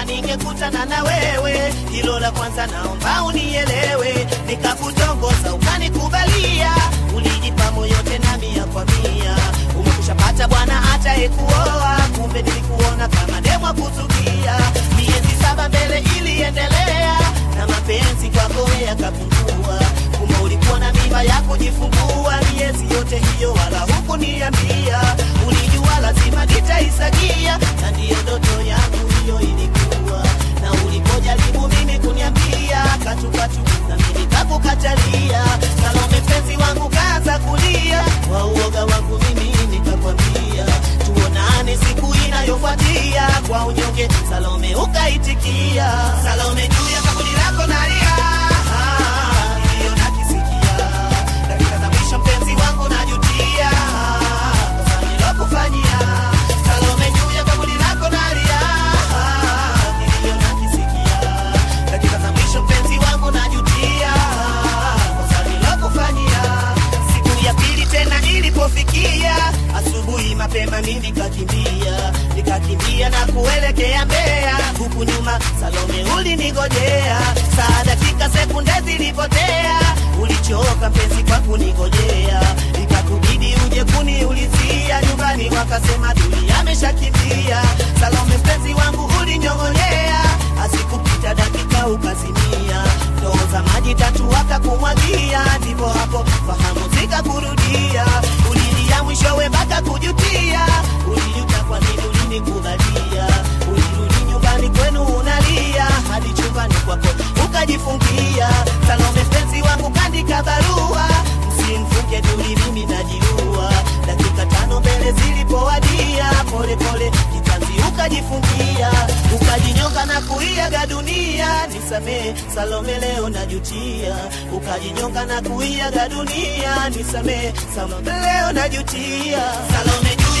kama ningekutana na wewe. Hilo la kwanza naomba unielewe, nikakutongoza ukanikubalia, ulijipa moyo tena mia kwa mia. Umekushapata bwana atayekuoa, kumbe nilikuona kama demwa kuzukia. Miezi saba mbele iliendelea, na mapenzi kwako yakapungua. Kumbe ulikuwa na mimba ya kujifungua, miezi yote hiyo wala hukuniambia. Ulijua lazima nitaisagia, na ndiyo ndoto yangu hiyo ilikuwa. Na ulipojaribu mimi kuniambia katukatu, na mimi nikakukatalia. Salome mpenzi wangu kaanza kulia, kwa uoga wangu mimi nikakwambia tuonane siku inayofuatia. Kwa unyonge Salome ukaitikia. Salome juu ya kaburi lako nalia, Ah, niliyo nakisikia. Dakika za mwisho mpenzi wangu najutia, kosa nilokufanyia. Salome juu ya kaburi lako nalia, Ah, niliyo nakisikia. Dakika za mwisho mpenzi wangu najutia, kosa nilokufanyia. Siku ya pili tena ilipofikia, asubuhi mapema mimi nikakimbia, nikakimbia na kuelekea Mbeya, huku nyuma Salome ulinigojea. Saa dakika sekunde zilipotea, ulichoka mpenzi kwa kunigojea, ikakubidi uje kuniulizia nyumbani, wakasema Duli ameshakimbia. Salome mpenzi wangu ulinyong'onyea, asikupita dakika ukazimia, ndoo za maji tatu wakakumwagia, ndipo hapo fahamu zikakurudia, ulilia mwishowe mpaka kujutia, ulijuta kwa nini ulinikubalia, ulirudi nyumbani kwenu unalia, hadi chumbani kwako ukajifungia. Salome mpenzi wangu kandika barua, msimfunge Duli, mimi najiua. Dakika tano mbele zilipowadia, pole pole kitanzi ukajifungia, ukajinyonga na kuiaga dunia. Nisamee Salome, leo najutia, ukajinyonga na kuiaga dunia. Nisamee Salome, leo najutia. Salome juu